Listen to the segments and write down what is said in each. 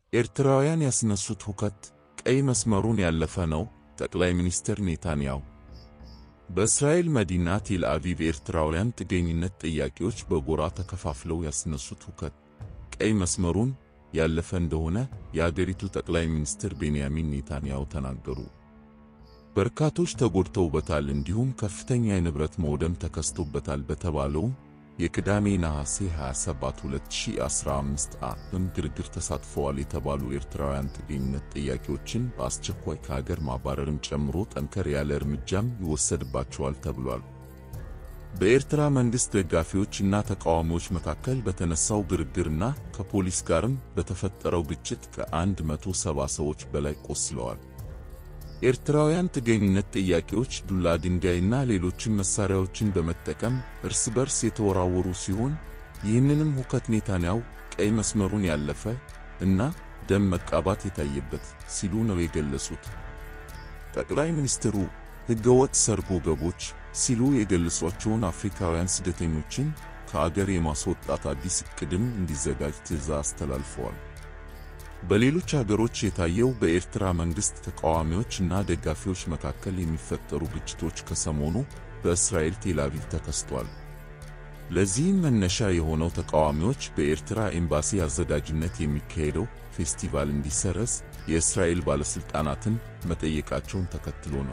ኤርትራውያን ያስነሱት ሁከት ቀይ መስመሩን ያለፈ ነው። ጠቅላይ ሚኒስትር ኔታንያሁ በእስራኤል መዲና ቴል አቪቭ ኤርትራውያን ጥገኝነት ጥያቄዎች በጎራ ተከፋፍለው ያስነሱት ሁከት ቀይ መስመሩን ያለፈ እንደሆነ የአገሪቱ ጠቅላይ ሚኒስትር ቤንያሚን ኔታንያሁ ተናገሩ። በርካቶች ተጎድተውበታል፣ እንዲሁም ከፍተኛ የንብረት መውደም ተከስቶበታል በተባለውም የቅዳሜ ነሐሴ 27 2015 ዓ.ም ግርግር ተሳትፈዋል የተባሉ ኤርትራውያን ጥገኝነት ጥያቄዎችን በአስቸኳይ ከሀገር ማባረርን ጨምሮ ጠንከር ያለ እርምጃም ይወሰድባቸዋል ተብሏል። በኤርትራ መንግሥት ደጋፊዎች እና ተቃዋሚዎች መካከል በተነሳው ግርግርና ከፖሊስ ጋርም በተፈጠረው ግጭት ከ170 ሰዎች በላይ ቆስለዋል። ኤርትራውያን ጥገኝነት ጥያቄዎች ዱላ፣ ድንጋይና ሌሎችም መሳሪያዎችን በመጠቀም እርስ በርስ የተወራወሩ ሲሆን ይህንንም ሁከት ኔታንያሁ ቀይ መስመሩን ያለፈ እና ደም መቃባት የታየበት ሲሉ ነው የገለጹት። ጠቅላይ ሚኒስትሩ ሕገወጥ ሰርጎ ገቦች ሲሉ የገለጿቸውን አፍሪካውያን ስደተኞችን ከአገር የማስወጣት አዲስ ዕቅድም እንዲዘጋጅ ትዕዛዝ አስተላልፈዋል። በሌሎች አገሮች የታየው በኤርትራ መንግሥት ተቃዋሚዎች እና ደጋፊዎች መካከል የሚፈጠሩ ግጭቶች ከሰሞኑ በእስራኤል ቴል አቪቭ ተከስቷል። ለዚህም መነሻ የሆነው ተቃዋሚዎች በኤርትራ ኤምባሲ አዘጋጅነት የሚካሄደው ፌስቲቫል እንዲሰረዝ የእስራኤል ባለሥልጣናትን መጠየቃቸውን ተከትሎ ነው።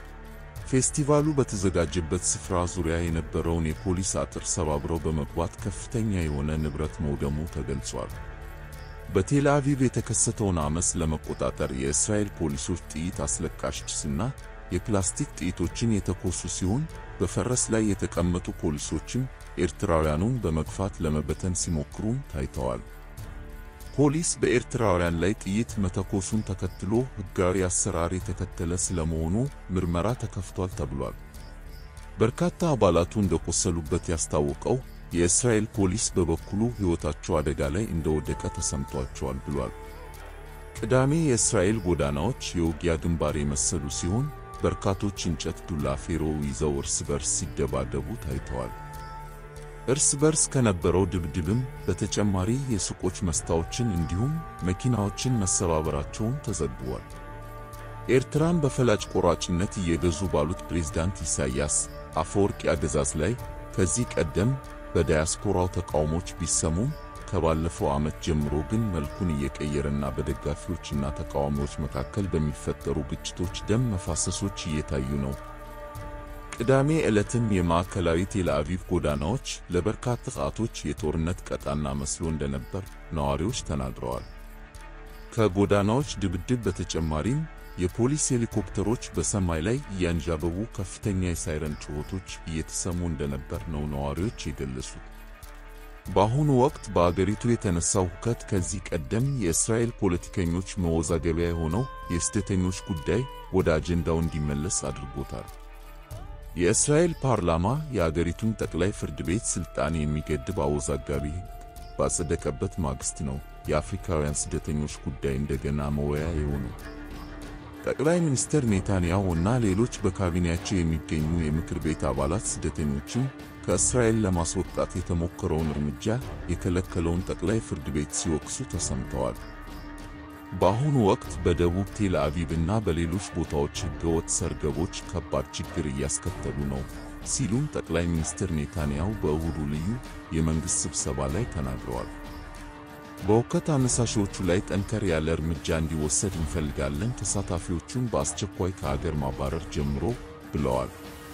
ፌስቲቫሉ በተዘጋጀበት ስፍራ ዙሪያ የነበረውን የፖሊስ አጥር ሰባብረው በመግባት ከፍተኛ የሆነ ንብረት መውደሙ ተገልጿል። በቴል አቪቭ የተከሰተውን አመፅ ለመቆጣጠር የእስራኤል ፖሊሶች ጥይት አስለቃሽ ጭስና የፕላስቲክ ጥይቶችን የተኮሱ ሲሆን በፈረስ ላይ የተቀመጡ ፖሊሶችም ኤርትራውያኑን በመግፋት ለመበተን ሲሞክሩም ታይተዋል። ፖሊስ በኤርትራውያን ላይ ጥይት መተኮሱን ተከትሎ ሕጋዊ አሰራር የተከተለ ስለመሆኑ ምርመራ ተከፍቷል ተብሏል። በርካታ አባላቱ እንደቆሰሉበት ያስታወቀው የእስራኤል ፖሊስ በበኩሉ ሕይወታቸው አደጋ ላይ እንደወደቀ ተሰምቷቸዋል ብሏል። ቅዳሜ የእስራኤል ጎዳናዎች የውጊያ ግንባር የመሰሉ ሲሆን በርካቶች እንጨት፣ ዱላ፣ ፌሮ ይዘው እርስ በርስ ሲደባደቡ ታይተዋል። እርስ በርስ ከነበረው ድብድብም በተጨማሪ የሱቆች መስታዎችን እንዲሁም መኪናዎችን መሰባበራቸውን ተዘግቧል። ኤርትራን በፈላጭ ቆራጭነት እየገዙ ባሉት ፕሬዝዳንት ኢሳያስ አፈወርቂ አገዛዝ ላይ ከዚህ ቀደም በዳያስፖራው ተቃውሞች ቢሰሙም ከባለፈው ዓመት ጀምሮ ግን መልኩን እየቀየረና በደጋፊዎችና ተቃዋሚዎች መካከል በሚፈጠሩ ግጭቶች ደም መፋሰሶች እየታዩ ነው። ቅዳሜ ዕለትም የማዕከላዊ ቴል አቪቭ ጎዳናዎች ለበርካታ ሰዓቶች የጦርነት ቀጣና መስሎ እንደነበር ነዋሪዎች ተናግረዋል። ከጎዳናዎች ድብድብ በተጨማሪም የፖሊስ ሄሊኮፕተሮች በሰማይ ላይ እያንዣበቡ ከፍተኛ የሳይረን ጩኸቶች እየተሰሙ እንደነበር ነው ነዋሪዎች የገለጹት። በአሁኑ ወቅት በአገሪቱ የተነሳው ሁከት ከዚህ ቀደም የእስራኤል ፖለቲከኞች መወዛገቢያ የሆነው የስደተኞች ጉዳይ ወደ አጀንዳው እንዲመለስ አድርጎታል። የእስራኤል ፓርላማ የአገሪቱን ጠቅላይ ፍርድ ቤት ሥልጣን የሚገድብ አወዛጋቢ ሕግ ባጸደቀበት ማግስት ነው የአፍሪካውያን ስደተኞች ጉዳይ እንደገና መወያ የሆነው። ጠቅላይ ሚኒስትር ኔታንያሁ እና ሌሎች በካቢኔያቸው የሚገኙ የምክር ቤት አባላት ስደተኞችን ከእስራኤል ለማስወጣት የተሞከረውን እርምጃ የከለከለውን ጠቅላይ ፍርድ ቤት ሲወቅሱ ተሰምተዋል። በአሁኑ ወቅት በደቡብ ቴል አቪቭ እና በሌሎች ቦታዎች ሕገወጥ ሰርገቦች ከባድ ችግር እያስከተሉ ነው ሲሉም ጠቅላይ ሚኒስትር ኔታንያሁ በእሁዱ ልዩ የመንግሥት ስብሰባ ላይ ተናግረዋል። በሁከት አነሳሾቹ ላይ ጠንከር ያለ እርምጃ እንዲወሰድ እንፈልጋለን፣ ተሳታፊዎቹን በአስቸኳይ ከአገር ማባረር ጀምሮ ብለዋል።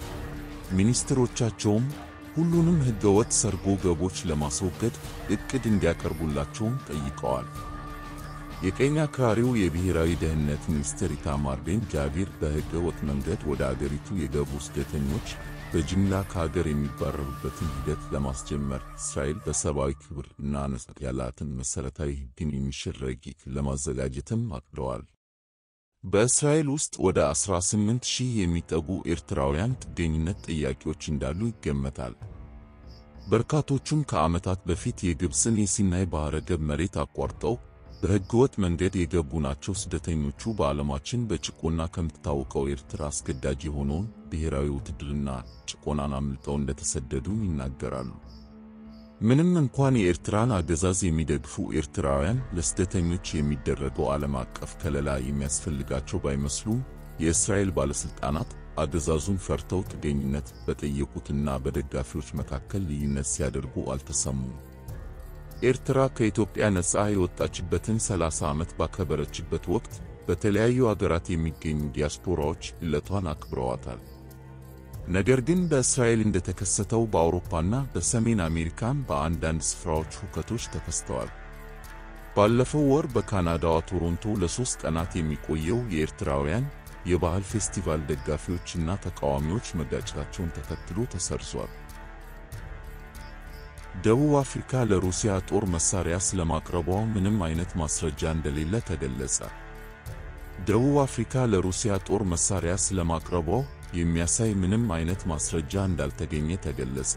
ሚኒስትሮቻቸውም ሁሉንም ሕገወጥ ሰርጎ ገቦች ለማስወገድ ዕቅድ እንዲያቀርቡላቸውም ጠይቀዋል። የቀኝ አክራሪው የብሔራዊ ደህንነት ሚኒስትር ኢታማር ቤን ጃቪር በሕገ ወጥ መንገድ ወደ አገሪቱ የገቡ ስደተኞች በጅምላ ከአገር የሚባረሩበትን ሂደት ለማስጀመር እስራኤል በሰብአዊ ክብር እና ነጻነት ያላትን መሠረታዊ ሕግን የሚሽር ረቂቅ ለማዘጋጀትም አቅደዋል። በእስራኤል ውስጥ ወደ 18 ሺህ የሚጠጉ ኤርትራውያን ጥገኝነት ጥያቄዎች እንዳሉ ይገመታል። በርካቶቹም ከዓመታት በፊት የግብፅን የሲናይ ባሕረ ገብ መሬት አቋርጠው በሕገወጥ መንገድ የገቡ ናቸው። ስደተኞቹ በዓለማችን በጭቆና ከምትታወቀው ኤርትራ አስገዳጅ የሆነውን ብሔራዊ ውትድርና ጭቆናን አምልጠው እንደተሰደዱ ይናገራሉ። ምንም እንኳን የኤርትራን አገዛዝ የሚደግፉ ኤርትራውያን ለስደተኞች የሚደረገው ዓለም አቀፍ ከለላ የሚያስፈልጋቸው ባይመስሉም የእስራኤል ባለሥልጣናት አገዛዙን ፈርተው ጥገኝነት በጠየቁትና በደጋፊዎች መካከል ልዩነት ሲያደርጉ አልተሰሙም። ኤርትራ ከኢትዮጵያ ነፃ የወጣችበትን 30 ዓመት ባከበረችበት ወቅት በተለያዩ አገራት የሚገኙ ዲያስፖራዎች ዕለቷን አክብረዋታል። ነገር ግን በእስራኤል እንደተከሰተው በአውሮፓና በሰሜን አሜሪካን በአንዳንድ ስፍራዎች ሁከቶች ተከስተዋል። ባለፈው ወር በካናዳዋ ቶሮንቶ ለሦስት ቀናት የሚቆየው የኤርትራውያን የባህል ፌስቲቫል ደጋፊዎችና ተቃዋሚዎች መጋጨታቸውን ተከትሎ ተሰርዟል። ደቡብ አፍሪካ ለሩሲያ ጦር መሳሪያ ስለማቅረቧ ምንም አይነት ማስረጃ እንደሌለ ተገለጸ። ደቡብ አፍሪካ ለሩሲያ ጦር መሳሪያ ስለማቅረቧ የሚያሳይ ምንም አይነት ማስረጃ እንዳልተገኘ ተገለጸ።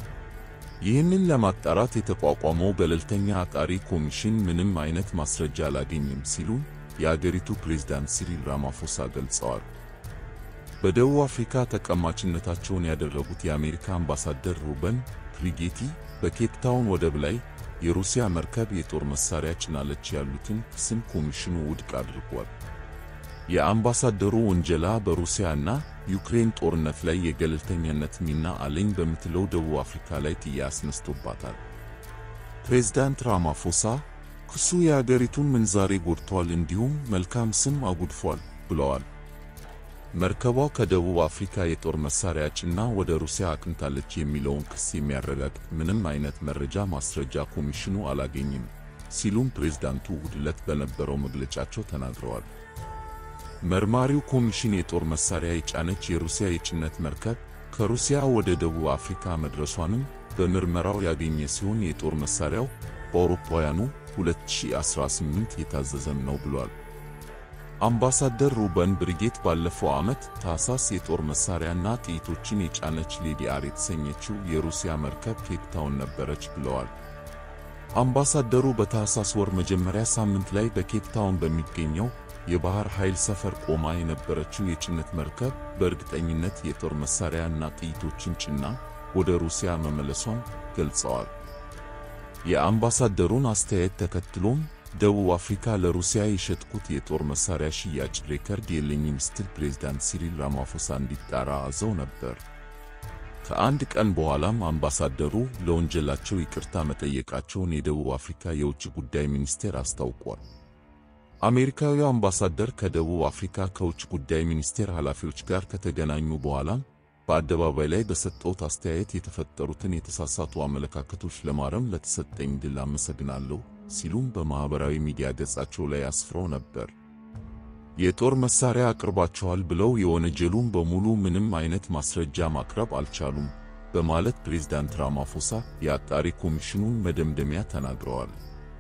ይህንን ለማጣራት የተቋቋመው ገለልተኛ አጣሪ ኮሚሽን ምንም አይነት ማስረጃ አላገኘም ሲሉ የአገሪቱ ፕሬዝዳንት ሲሪል ራማፎሳ ገልጸዋል። በደቡብ አፍሪካ ተቀማጭነታቸውን ያደረጉት የአሜሪካ አምባሳደር ሩበን ሪጌቲ በኬፕ ታውን ወደብ ላይ የሩሲያ መርከብ የጦር መሳሪያ ጭናለች ያሉትን ክስም ኮሚሽኑ ውድቅ አድርጓል። የአምባሳደሩ ውንጀላ በሩሲያና ዩክሬን ጦርነት ላይ የገለልተኛነት ሚና አለኝ በምትለው ደቡብ አፍሪካ ላይ ጥያቄ አስነስቶባታል። ፕሬዝዳንት ራማፎሳ ክሱ የአገሪቱን ምንዛሬ ጎድቷል፣ እንዲሁም መልካም ስም አጉድፏል ብለዋል። መርከቧ ከደቡብ አፍሪካ የጦር መሳሪያ ጭና ወደ ሩሲያ አቅንታለች የሚለውን ክስ የሚያረጋግጥ ምንም አይነት መረጃ ማስረጃ ኮሚሽኑ አላገኝም ሲሉም ፕሬዝዳንቱ እሁድ ዕለት በነበረው መግለጫቸው ተናግረዋል። መርማሪው ኮሚሽን የጦር መሳሪያ የጫነች የሩሲያ የጭነት መርከብ ከሩሲያ ወደ ደቡብ አፍሪካ መድረሷንም በምርመራው ያገኘ ሲሆን የጦር መሳሪያው በአውሮፓውያኑ 2018 የታዘዘም ነው ብሏል። አምባሳደር ሩበን ብሪጌት ባለፈው ዓመት ታህሳስ የጦር መሳሪያና ጥይቶችን የጫነች ሌዲ አር የተሰኘችው የሩሲያ መርከብ ኬፕ ታውን ነበረች ብለዋል። አምባሳደሩ በታህሳስ ወር መጀመሪያ ሳምንት ላይ በኬፕ ታውን በሚገኘው የባህር ኃይል ሰፈር ቆማ የነበረችው የጭነት መርከብ በእርግጠኝነት የጦር መሳሪያና ጥይቶችን ጭና ወደ ሩሲያ መመለሷን ገልጸዋል። የአምባሳደሩን አስተያየት ተከትሎም ደቡብ አፍሪካ ለሩሲያ የሸጥኩት የጦር መሳሪያ ሽያጭ ሬከርድ የለኝም ስትል ፕሬዝዳንት ሲሪል ራማፎሳ እንዲጣራ አዘው ነበር። ከአንድ ቀን በኋላም አምባሳደሩ ለወንጀላቸው ይቅርታ መጠየቃቸውን የደቡብ አፍሪካ የውጭ ጉዳይ ሚኒስቴር አስታውቋል። አሜሪካዊው አምባሳደር ከደቡብ አፍሪካ ከውጭ ጉዳይ ሚኒስቴር ኃላፊዎች ጋር ከተገናኙ በኋላም በአደባባይ ላይ በሰጠውት አስተያየት የተፈጠሩትን የተሳሳቱ አመለካከቶች ለማረም ለተሰጠኝ ድል አመሰግናለሁ ሲሉም በማኅበራዊ ሚዲያ ገጻቸው ላይ አስፍረው ነበር። የጦር መሳሪያ አቅርባቸዋል ብለው የወነጀሉን በሙሉ ምንም አይነት ማስረጃ ማቅረብ አልቻሉም በማለት ፕሬዝዳንት ራማፎሳ የአጣሪ ኮሚሽኑን መደምደሚያ ተናግረዋል።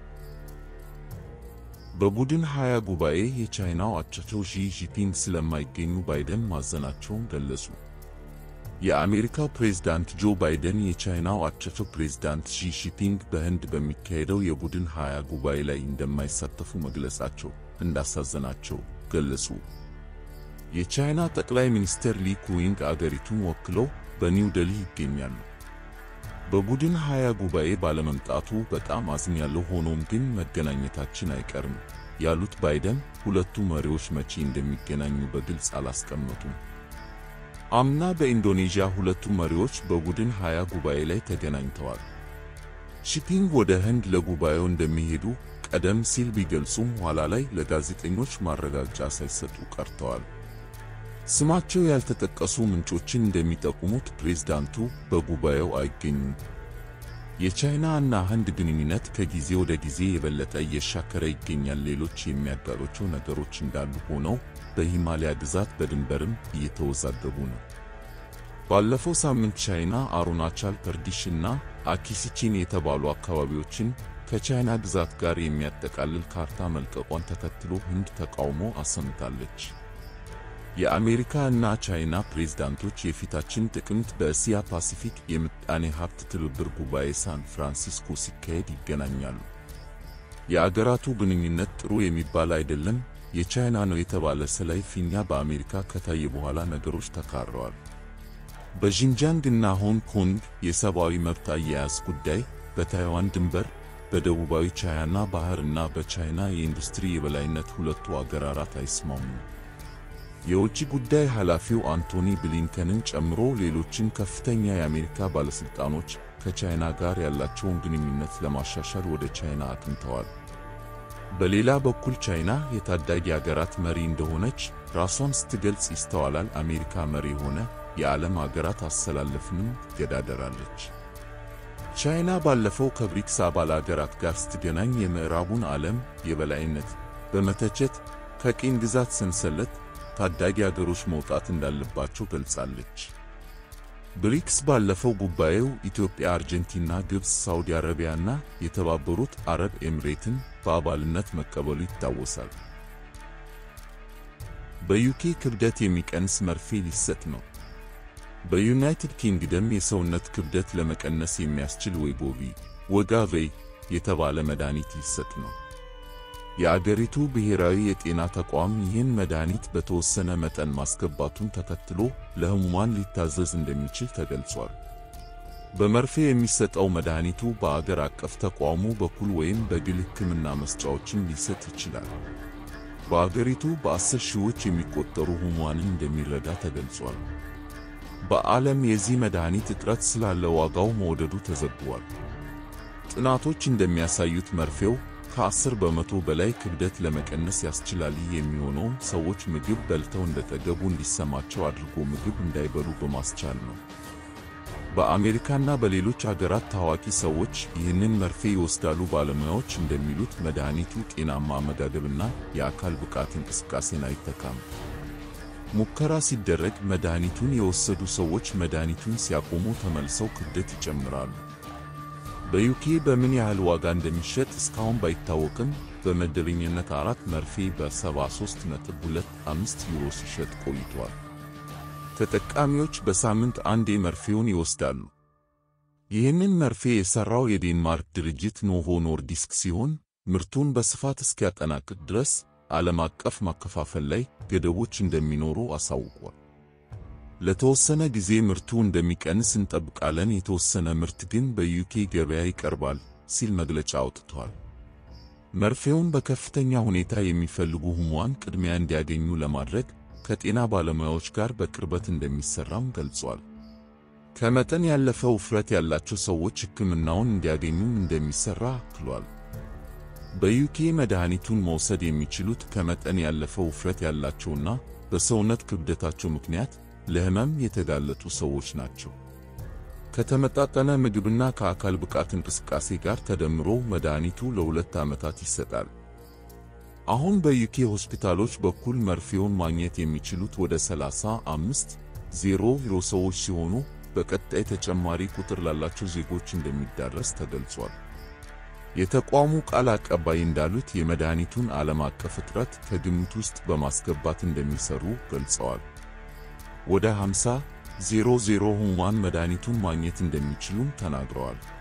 በቡድን ሀያ ጉባኤ የቻይናው አቻቸው ዢ ጂንፒንግ ስለማይገኙ ባይደን ማዘናቸውን ገለጹ። የአሜሪካው ፕሬዝዳንት ጆ ባይደን የቻይናው አቻቸው ፕሬዝዳንት ሺ ጂንፒንግ በህንድ በሚካሄደው የቡድን ሀያ ጉባኤ ላይ እንደማይሳተፉ መግለጻቸው እንዳሳዘናቸው ገለጹ። የቻይና ጠቅላይ ሚኒስትር ሊ ኩዊንግ አገሪቱን ወክለው በኒው ዴልሂ ይገኛሉ። በቡድን ሀያ ጉባኤ ባለመምጣቱ በጣም አዝኛለሁ፣ ሆኖም ግን መገናኘታችን አይቀርም ያሉት ባይደን ሁለቱ መሪዎች መቼ እንደሚገናኙ በግልጽ አላስቀመጡም። አምና በኢንዶኔዥያ ሁለቱ መሪዎች በቡድን ሀያ ጉባኤ ላይ ተገናኝተዋል። ሺፒንግ ወደ ህንድ ለጉባኤው እንደሚሄዱ ቀደም ሲል ቢገልጹም ኋላ ላይ ለጋዜጠኞች ማረጋገጫ ሳይሰጡ ቀርተዋል። ስማቸው ያልተጠቀሱ ምንጮችን እንደሚጠቁሙት ፕሬዝዳንቱ በጉባኤው አይገኙም። የቻይና እና ህንድ ግንኙነት ከጊዜ ወደ ጊዜ የበለጠ እየሻከረ ይገኛል። ሌሎች የሚያጋሯቸው ነገሮች እንዳሉ ሆነው በሂማሊያ ግዛት በድንበርም እየተወዛገቡ ነው። ባለፈው ሳምንት ቻይና አሩናቻል ፐርዲሽ እና አኪሲቺን የተባሉ አካባቢዎችን ከቻይና ግዛት ጋር የሚያጠቃልል ካርታ መልቀቋን ተከትሎ ህንድ ተቃውሞ አሰምታለች። የአሜሪካ እና ቻይና ፕሬዝዳንቶች የፊታችን ጥቅምት በእስያ ፓሲፊክ የምጣኔ ሀብት ትብብር ጉባኤ ሳን ፍራንሲስኮ ሲካሄድ ይገናኛሉ። የአገራቱ ግንኙነት ጥሩ የሚባል አይደለም። የቻይና ነው የተባለ ሰላይ ፊኛ በአሜሪካ ከታየ በኋላ ነገሮች ተካረዋል። በዢንጂያንግ እና ሆንግ ኮንግ የሰብአዊ መብት አያያዝ ጉዳይ በታይዋን ድንበር፣ በደቡባዊ ቻይና ባህር እና በቻይና የኢንዱስትሪ የበላይነት ሁለቱ አገራት አይስማሙም። የውጭ ጉዳይ ኃላፊው አንቶኒ ብሊንከንን ጨምሮ ሌሎችን ከፍተኛ የአሜሪካ ባለሥልጣኖች ከቻይና ጋር ያላቸውን ግንኙነት ለማሻሻል ወደ ቻይና አቅንተዋል። በሌላ በኩል ቻይና የታዳጊ አገራት መሪ እንደሆነች ራሷን ስትገልጽ ይስተዋላል። አሜሪካ መሪ የሆነ የዓለም አገራት አሰላለፍንም ትገዳደራለች። ቻይና ባለፈው ከብሪክስ አባል አገራት ጋር ስትገናኝ የምዕራቡን ዓለም የበላይነት በመተቸት ከቅኝ ግዛት ሰንሰለት ታዳጊ አገሮች መውጣት እንዳለባቸው ገልጻለች። ብሪክስ ባለፈው ጉባኤው ኢትዮጵያ፣ አርጀንቲና፣ ግብፅ፣ ሳውዲ አረቢያና የተባበሩት አረብ ኤምሬትን በአባልነት መቀበሉ ይታወሳል። በዩኬ ክብደት የሚቀንስ መርፌ ሊሰጥ ነው። በዩናይትድ ኪንግደም የሰውነት ክብደት ለመቀነስ የሚያስችል ዌጎቪ ወጋቬይ የተባለ መድኃኒት ሊሰጥ ነው። የአገሪቱ ብሔራዊ የጤና ተቋም ይህን መድኃኒት በተወሰነ መጠን ማስገባቱን ተከትሎ ለሕሙማን ሊታዘዝ እንደሚችል ተገልጿል። በመርፌ የሚሰጠው መድኃኒቱ በአገር አቀፍ ተቋሙ በኩል ወይም በግል ሕክምና መስጫዎችን ሊሰጥ ይችላል። በአገሪቱ በአስር ሺዎች የሚቆጠሩ ሕሙማንን እንደሚረዳ ተገልጿል። በዓለም የዚህ መድኃኒት እጥረት ስላለ ዋጋው መውደዱ ተዘግቧል። ጥናቶች እንደሚያሳዩት መርፌው ከአስር በመቶ በላይ ክብደት ለመቀነስ ያስችላል። ይህ የሚሆነው ሰዎች ምግብ በልተው እንደጠገቡ እንዲሰማቸው አድርጎ ምግብ እንዳይበሉ በማስቻል ነው። በአሜሪካና በሌሎች አገራት ታዋቂ ሰዎች ይህንን መርፌ ይወስዳሉ። ባለሙያዎች እንደሚሉት መድኃኒቱ ጤናማ አመጋገብና የአካል ብቃት እንቅስቃሴን አይተካም። ሙከራ ሲደረግ መድኃኒቱን የወሰዱ ሰዎች መድኃኒቱን ሲያቆሙ ተመልሰው ክብደት ይጨምራሉ። በዩኬ በምን ያህል ዋጋ እንደሚሸጥ እስካሁን ባይታወቅም በመደበኛነት አራት መርፌ በ73.25 ዩሮ ሲሸጥ ቆይቷል። ተጠቃሚዎች በሳምንት አንዴ መርፌውን ይወስዳሉ። ይህንን መርፌ የሠራው የዴንማርክ ድርጅት ኖቮ ኖርዲስክ ሲሆን ምርቱን በስፋት እስኪያጠናቅቅ ድረስ ዓለም አቀፍ ማከፋፈል ላይ ገደቦች እንደሚኖሩ አሳውቋል። ለተወሰነ ጊዜ ምርቱ እንደሚቀንስ እንጠብቃለን፣ የተወሰነ ምርት ግን በዩኬ ገበያ ይቀርባል ሲል መግለጫ አውጥቷል። መርፌውን በከፍተኛ ሁኔታ የሚፈልጉ ሕሙማን ቅድሚያ እንዲያገኙ ለማድረግ ከጤና ባለሙያዎች ጋር በቅርበት እንደሚሰራም ገልጿል። ከመጠን ያለፈ ውፍረት ያላቸው ሰዎች ሕክምናውን እንዲያገኙም እንደሚሰራ አክሏል። በዩኬ መድኃኒቱን መውሰድ የሚችሉት ከመጠን ያለፈ ውፍረት ያላቸውና በሰውነት ክብደታቸው ምክንያት ለሕመም የተጋለጡ ሰዎች ናቸው። ከተመጣጠነ ምግብና ከአካል ብቃት እንቅስቃሴ ጋር ተደምሮ መድኃኒቱ ለሁለት ዓመታት ይሰጣል። አሁን በዩኬ ሆስፒታሎች በኩል መርፌውን ማግኘት የሚችሉት ወደ 35 ዜሮ ዩሮ ሰዎች ሲሆኑ በቀጣይ ተጨማሪ ቁጥር ላላቸው ዜጎች እንደሚዳረስ ተገልጿል። የተቋሙ ቃል አቀባይ እንዳሉት የመድኃኒቱን ዓለም አቀፍ እጥረት ከግምት ውስጥ በማስገባት እንደሚሰሩ ገልጸዋል። ወደ 50 ዜሮ ዜሮ ሕሙማን መድኃኒቱን ማግኘት እንደሚችሉም ተናግረዋል።